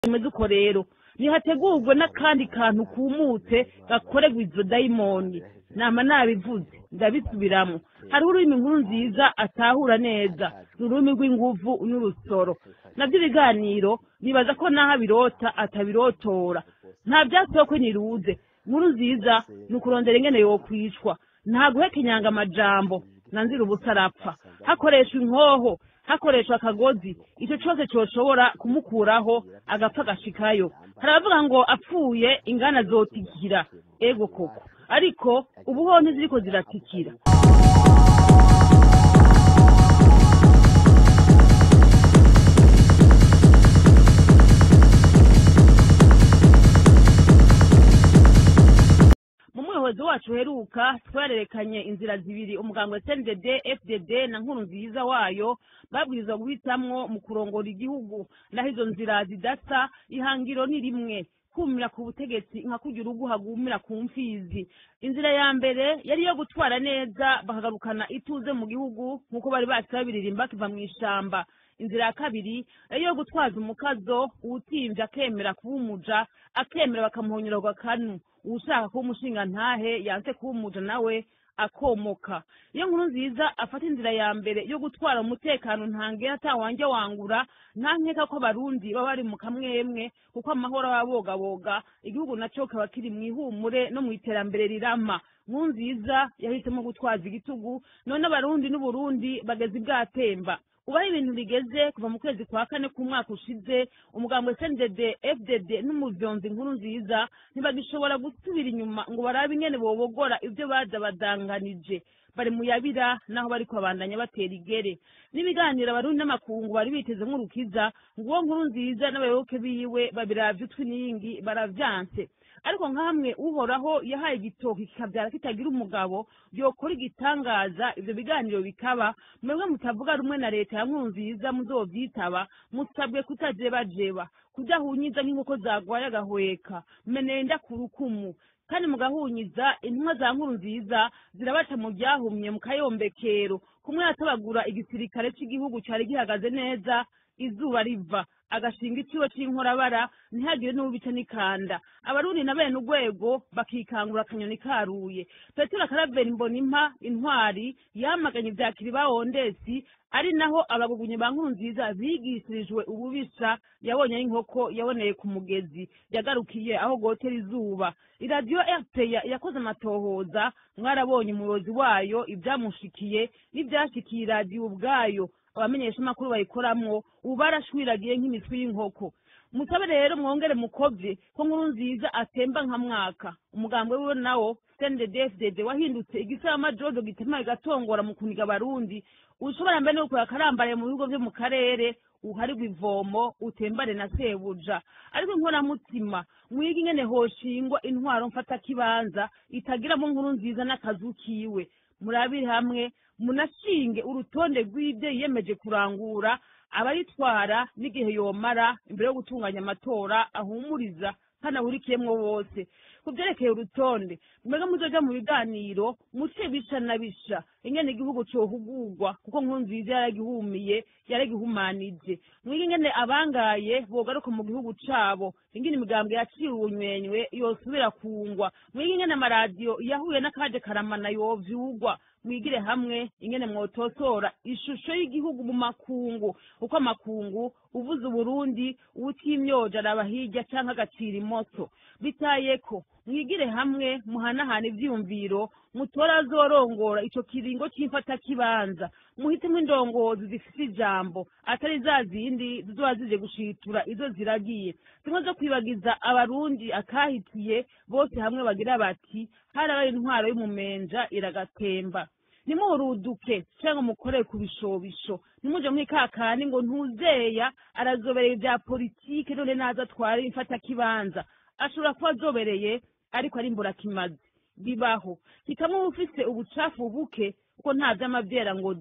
bimeze uko rero nihategurwe n'akandi kantu kumutse gakorerwa izo dayimoni nama nabivuze ndabisubiramo hariho ururimi inkuru nziza atahura neza ni ururimi rw'inguvu n'urusoro nabyo ibiganiro nibaza ko naho abirota atabirotora nta byasoko niruze inkuru nziza ni ukurondera ingene yokwicwa nta guhekenyanga amajambo nanzira ubusa arapfa hakoreshwa inkoho hakoreshwa akagozi icyo cyose cyoshobora kumukuraho agapfa agashikayo hari abavuga ngo apfuye ingana zotikira ego koko ariko ubu ho ntiziriko ziratikira mu muyobozi wacu uheruka twarerekanye inzira zibiri umuganga wa cndd fdd na nkuru nziza wayo babwirizwa guhitamwo mu kurongora igihugu naho izo nzira zidasa ihangiro ni rimwe kumira ku butegetsi nka kugira urugo hagumira ku mfizi inzira ya mbere yari iyo gutwara neza bakagarukana ituze mu gihugu nk'uko bari basi babiririmba kiva mu ishamba inzira ya kabiri yari iyo gutwaza umukazo uwutimvye akemera kuba umuja akemera bakamuhonyorerwa kanu uwushaka kuba umushinga ntahe yanse kuba umuja nawe akomoka iyo nkuru nziza afata inzira ya mbere yo gutwara umutekano ntangera atawanjye wangura nta nkeka ko abarundi baba bari mu kamwemwe kuko amahoro aba abogaboga igihugu naco kaba kiri mu ihumure no mu iterambere rirama nkuru nziza yahisemo gutwaza igitugu none abarundi n'uburundi bageze ibwatemba ubaho ibintu bigeze kuva mu kwezi kwa kane k'umwaka ushize umugambwe cndd fdd n'umuvyonzi nkuru nziza ntibagishobora gusubira inyuma ngo barabe ingene bobogora ivyo baza badanganije bari mu yabira naho bariko babandanya batera igere n'ibiganiro abarundi n'amakungu bari biteze nk'urukiza ngo uwo nkuru nziza n'abayoboke biwe babiravye utwi n'iyingi baravyanse ariko nkamwe uhoraho yahaye igitoki kikabyara kitagira umugabo yokora igitangaza ivyo biganiro bikaba mwebwe mutavuga rumwe na leta ya nkurunziza muzovyitaba musabwe kutajebajeba kudahunyiza nk'inkoko zagwaye agahweka menenda ku rukumu kandi mugahunyiza intumwa za nkuru nziza zirabaca mu byahumye mu kayombekero kumwe yatabagura igisirikare cy'igihugu cyari gihagaze neza izuba riva agashinga iciwe c'inkorabara ntihagire n'ubica n'ikanda abarundi na bene urwego bakikangura akanyoni karuye petero karavera imbonimpa intwari yamaganye ibya kiribawondesi ari naho abagugunyi ba nkuru nziza bigishijwe ububisha yabonye y'inkoko yaboneye ku mugezi yagarukiye aho gotera izuba iradiyo rpa yakoze amatohoza mwarabonye umuyobozi wayo ibyamushikiye n'ibyashikiye iradiyo ubwayo abamenyeshamakuru bayikoramwo ubu barashwiragiye nk'imitwe y'inkoko musabe rero mwongere mukovye ko nkuru nziza atemba nka mwaka umugambwe wiwe nawo cnddfdd wahindutse igisama jojo gitemaye gatongora mu kuniga abarundi ushobora mbere no gukora akarambaraye mu bigo vyo mu karere uharirwa ivomo utembane na sebuja ariko inkoramutima mwige ingene hoshingwa intwaro mfata kibanza itagiramo nkuru nziza n'akazu kiwe murabire hamwe munashinge urutonde rw'ibyo yiyemeje kurangura abayitwara n'igihe yomara imbere yo gutunganya amatora ahumuriza kandi ahurikiyemwo bose ku byerekeye urutonde mwega muzoja mu biganiro muce bisha na bisha ingene igihugu cohugurwa kuko nkuru nziza yaragihumiye yaragihumanije mwige ingene abangaye bogaruka mu gihugu cabo ingene imigambwe yaciwe ubunywenywe yosubira kungwa mwige ingene amaradiyo yahuye n'akaje karamana yovyugwa mwigire hamwe ingene mwotosora ishusho y'igihugu mu makungu uko amakungu uvuze uburundi uwutimyoja araba hirya canke agacira imoso bitayeko mwigire hamwe muhanahana ivyiyumviro mutora azorongora ico kiringo c'imfata kibanza muhitemwo indongozi zifise ijambo atari za zindi zizoba zije gushitura izo ziragiye zimwe zo kwibagiza abarundi akahitiye bose hamwe bagira bati harabaye intwaro y'umumenja iragatemba nimuruduke cyangwa mukorere ku bishobisho nimuje muri kakani ngo ntuzeya arazobereye ibya politike none naza atware imfata kibanza ashobora kuba azobereye ariko ari imburakimazi bibaho hitamwo ufise ubucafu buke kuko nta vy'amavyera ngo de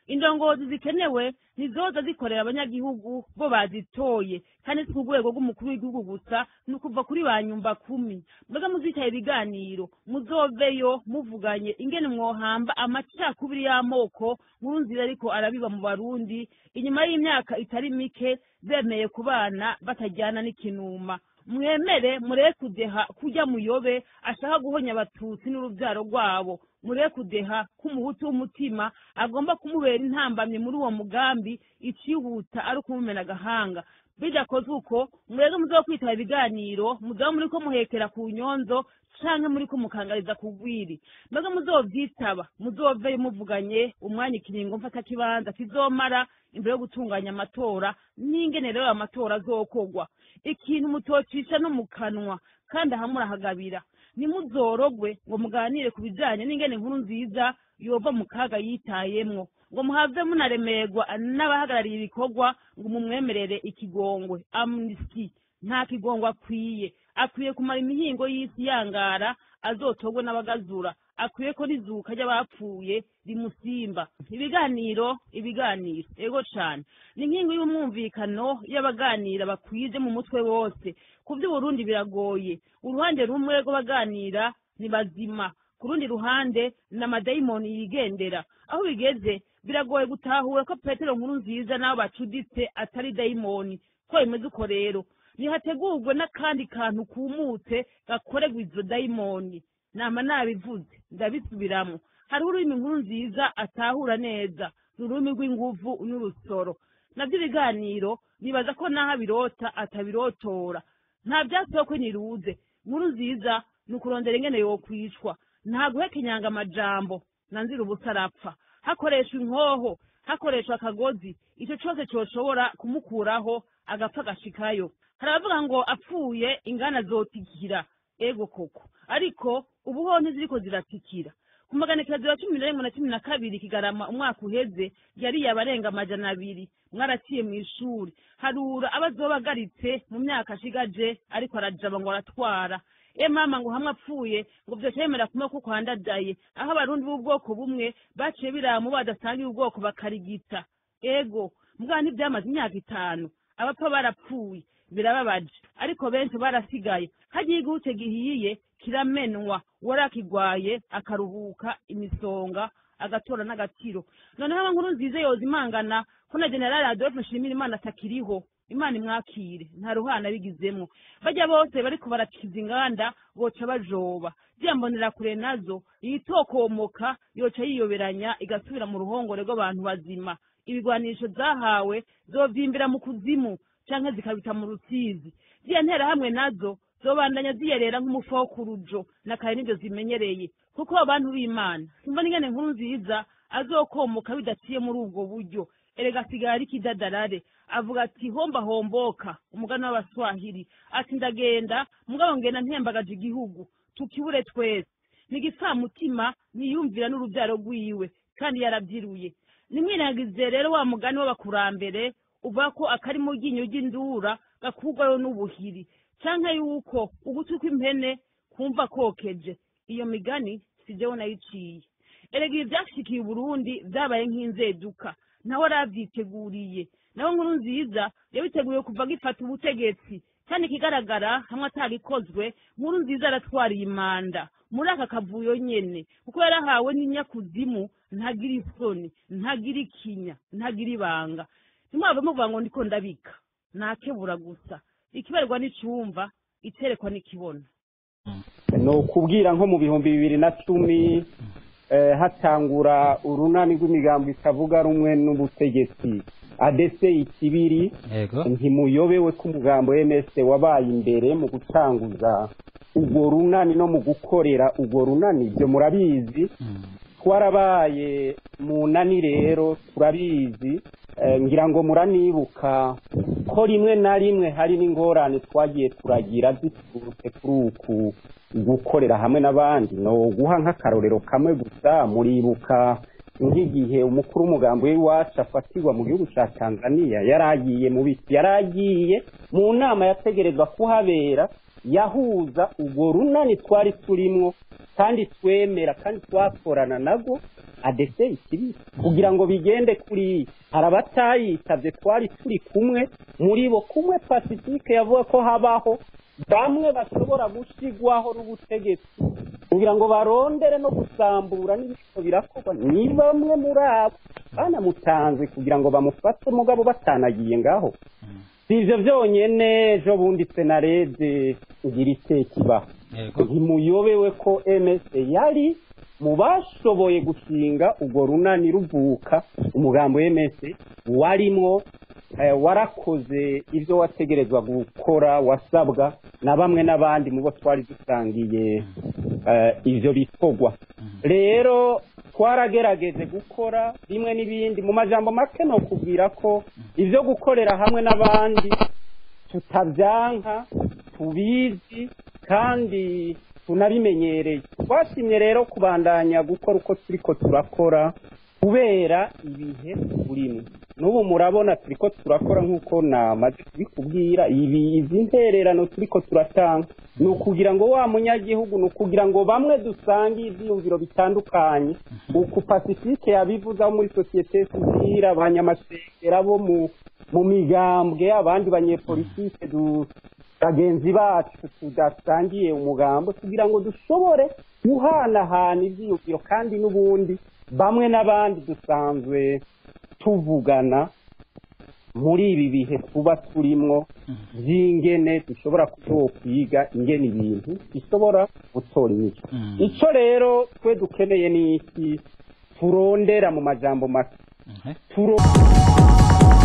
indongozi zikenewe ntizoza zikorera abanyagihugu bo bazitoye kandi si ku rwego rw'umukuru w'igihugu gusa ni ukuva kuri ba nyumba kumi mbega muzicaye ibiganiro muzoveyo muvuganye ingene mwohamba amacakubiri y'amoko nkuru nziza ariko arabiba mu barundi inyuma y'imyaka itari mike bemeye kubana batajyana n'ikinuma mwemere mureke kudeha kujya muyobe ashaka guhonya abatutsi n'urubyaro rwabo mureke kudeha k'umuhutu w'umutima agomba kumubera intambamye muri uwo mugambi icihuta ari ukumumena agahanga bidakozwe uko mureke muzo kwitaba ibiganiro muzaba muri ko muhekera ku nyonzo canke muri ko mukangariza ku gwiri mbega muzovyitaba muzoveyo muvuganye umwanya ikiringo mfata kibanza kizomara imbere yo gutunganya amatora n'ingene rero amatora azokorwa ikintu mutocisha no mu kanwa kandi aha murahagabira nimuzorogwe ngo muganire ku bijanye n'ingene nkuru nziza yova mu kaga yitayemwo ngo muhave munaremerwa n'abahagarariye ibikorwa ngo mumwemerere ikigongwe amnesty nta kigongwe akwiye akwiye kumara imihingo y'isi yangara azotogwe n'abagazura akwiye ko n'izuka ry'abapfuye rimusimba ibiganiro ibiganiro ego cane ni inkingi y'umwumvikano y'abaganira bakwije mu mutwe wose ku by'uburundi biragoye uruhande rumwe rw'abaganira ni bazima ku rundi ruhande ni amadayimoni yigendera aho bigeze biragoye gutahura ko petero nkuru nziza n'abo bacuditse atari dayimoni ko bimeze uko rero nihategurwe n'akandi kantu kumutse gakorerwa izo dayimoni nama nabivuze ndabisubiramo hariho ururimi nkuru nziza atahura neza ni ururimi rw'inguvu n'urusoro nabyo ibiganiro nibaza ko n'aho abirota atabirotora nta byatsi ko niruze nkuru nziza ni ukurondera ingene yokwicwa nta guheka amajambo nanzira ubusa arapfa hakoreshwa inkoho hakoreshwa akagozi icyo cyose cyoshobora kumukuraho agapfa agashikayo hari abavuga ngo apfuye ingana zotikira ego koko ariko ubuho ntiziriko ziratikira ku maganikezo ya cumi na rimwe na cumi na kabiri kigarama umwaka uheze yariye abarenga amajana abiri mwaraciye mu ishuri harura abazobagaritse mu myaka ashigaje ariko arajaba ngo aratwara e mama ngo hamwe apfuye ngo vyoca yemera kumwe ko kwandadaye aho abarundi b'ubwoko bumwe baciye biramu badasangiye ubwoko bakarigita ego mbwa ntivyamaze imyaka itanu abapfa barapfuye birababaje ariko benshi barasigaye hagiye igihute gihiye kiramenwa warakigwaye akaruhuka imisonga agatora n'agaciro noneho aba nkuru nziza yoza imangana ko na generali adolphe nshimira imana atakiriho imana imwakire nta ruhana bigizemwo bajya bose bariko barakiza inganda boca bajoba ziyambonera kure nazo iyitokomoka yoca yiyoberanya igasubira mu ruhongore rw'abantu bazima ibigwanisho zahawe zovyimbira mu kuzimu canke zikabita mu rusizi ziya ntera hamwe nazo zobandanya ziyerera nk'umufa wo ku rujo na kare nivyo zimenyereye kuko abantu b'imana simba n'ingene nkuru nziza azokomoka bidaciye muri ubwo buryo erega asigaye ari kidadarare avuga ati homba homboka umugani w'abaswahili ati ndagenda mugabo ngenda ntembagaje igihugu tukibure twese nigipfamutima niyumvira n'urubyaro rwiwe kandi yarabyiruye nimwiragize rero wa mugani w'abakurambere uvuga ko akari mu ryinyo ry'indura gakurwayo n'ubuhiri canke yuko ugutwi kw'impene kumva kokeje iyo migani si jewe nayiciye erega ibi vyashikiye uburundi vyabaye nk'inzeduka nawe aravyiteguriye nawe nkuru nziza yabiteguye kuva gifata ubutegetsi kandi ikigaragara hamwe atagikozwe nkuru nziza aratwariye imanda muri aka kavuyo nyene kuko yarahawe n'inyakuzimu ntagira isoni ntagira ikinya ntagira ibanga ntimwave muvuga ngo ndiko ndabika nakebura gusa ikiberwa n'icumva iterekwa n'ikibona ni ukubwira nko mu bihumbi bibiri na cumi hatangura urunani rw'imigambo itavuga rumwe n'ubutegetsi adese ikibiri ntimuyobewe ko umugambo ms wabaye imbere mu gutanguza urwo runani no mu gukorera urwo runani ibyo murabizi twarabaye mu nani rero turabizi ngira ngo muranibuka ko rimwe na rimwe hari n'ingorane twagiye turagira ziturutse kuri uku gukorera hamwe n'abandi no guha nk'akarorero kamwe gusa muribuka nk'igihe umukuru w'umugambi w'iwacu afatirwa mu gihugu cya tanzania yari agiye mu biti yari agiye mu nama yategerezwa kuhabera yahuza urwo runani twari turimwo kandi twemera kandi twakorana nabwo adese ikibiri kugira ngo bigende kuri hari abatayitabye twari turi kumwe muri bo kumwe pacifique yavuga ko habaho bamwe bashobora gushyirwaho n'ubutegetsi kugira ngo barondere no gusambura n'ibiko birakorwa ni bamwe muri abo banamutanze kugira ngo bamufate mugabo batanagiye ngaho si ibyo byonyine ejo bundi senarede ngira itekibaho ntimuyobewe ko ms yari mu bashoboye gushinga urwo runani ruvuka umugambo ms warimwo warakoze ibyo wategerezwa gukora wasabwa na bamwe n'abandi mu bo twari dusangiye ibyo bikorwa rero twaragerageje gukora bimwe n'ibindi mu majambo make ni ukubwira ko ibyo gukorera hamwe n'abandi tutabyanka tubizi kandi tunabimenyereye twashimye rero kubandanya gukora uko turi ko turakora kubera ibihe turimo n'ubu murabona turi ko turakora nk'uko namaze kubikubwira ibi izi ntererano turi ko turatanga ni ukugira ngo wa munyagihugu ni ukugira ngo bamwe dusange ibyiyumviro bitandukanye uku pacifique yabivuze muri sosiyete sivire abanyamasengera bo mu migambwe abandi banyepolitike bagenzi bacu tudasangiye umugambo kugira ngo dushobore guhanahana ibyiyumviro kandi n'ubundi bamwe n'abandi dusanzwe tuvugana muri ibi bihe tuba turimo by'ingene dushobora kuba kwiga ingene ibintu bishobora gutora imico icyo rero twe dukeneye ni iki turondera mu majambo make